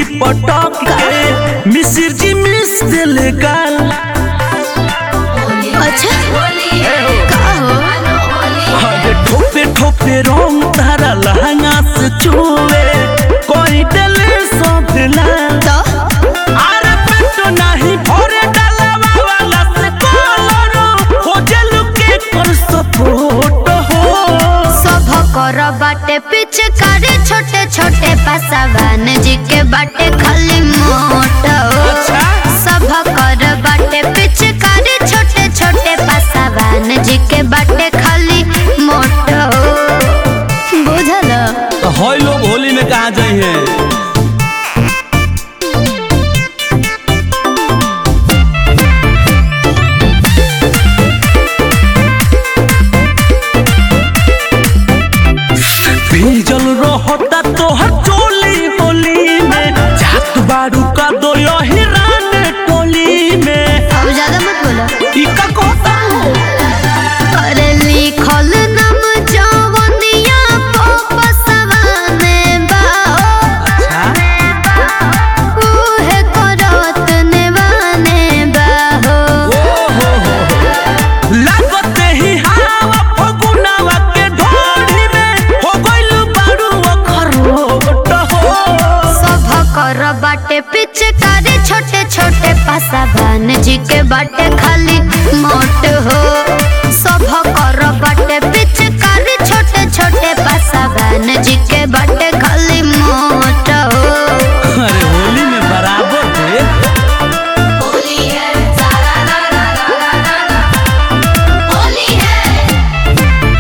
पटक के मिसिर जी मिस दिले गाल अच्छा का हो अरे ठोपे ठोपे रंग तारा लहंगा से छुए कोई दिले सब लाल तो अरे पेटो नहीं भरे डालवा वाला से कलरो हो जलु के कर सपोर्ट हो सब कर बाटे पिचकारी छोटे छोटे पासावान जी के बाटे खाली मोट अच्छा। सब कर बाटे पिचकारी छोटे छोटे पासावान जी के बाटे खाली मोट बुझल तो होय लोग होली में कहा जाए हैं भीजल रहता तोहर चोली होली में जात बारू का दो हिरान टोली में अब ज्यादा मत बोलो ई का कहता अरे लिखल नाम जवनिया पसवाने बाओ अच्छा उहे करत नेवाने बाहो लागते ही हवा फगुनावा के ढोली में हो गइल बारू अखरोट हो सब कर बाटे पिचकारी छोटे छोटे पासावान जी के बाटे खाली मोट हो सब कर बाटे पिचकारी छोटे छोटे पासावान जी के बाटे खाली मोट हो अरे होली में बराबर थे होली है सारा रा रा रा रा रा रा होली है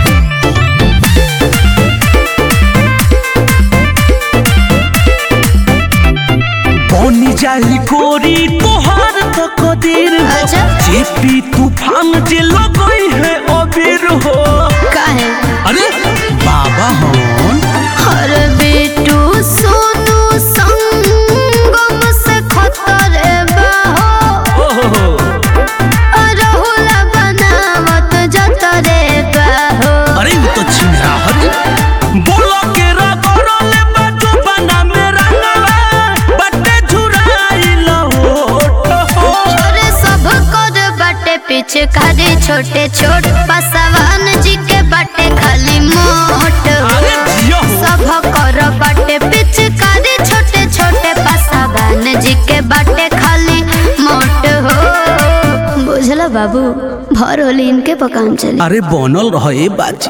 बनी जाई गोरी तोहार तो कदीर हो अच्छा। जेपी तूफान जे लगई है अबीर हो काहे अरे बाबा हन हर बेटू सोनू संगम से खतरे बाहो ओहो अरहुला बनावत जतरे बाहो अरे वो तो छिंगरा हरे बोलो के रगड़ले बाजू बना मेरा नवा बट्टे झुराई लहोट हो अरे सब कर बाटे पीछे खाली छोटे छोट पसवान जी के बाटे खाली मोट अरे जियो हो सब कर बाटे पिचकारी छोटे छोटे पसवान जी के बाटे खाली मोट हो बुझला बाबू भर होली इनके पकान चली अरे बनल रहे बाजी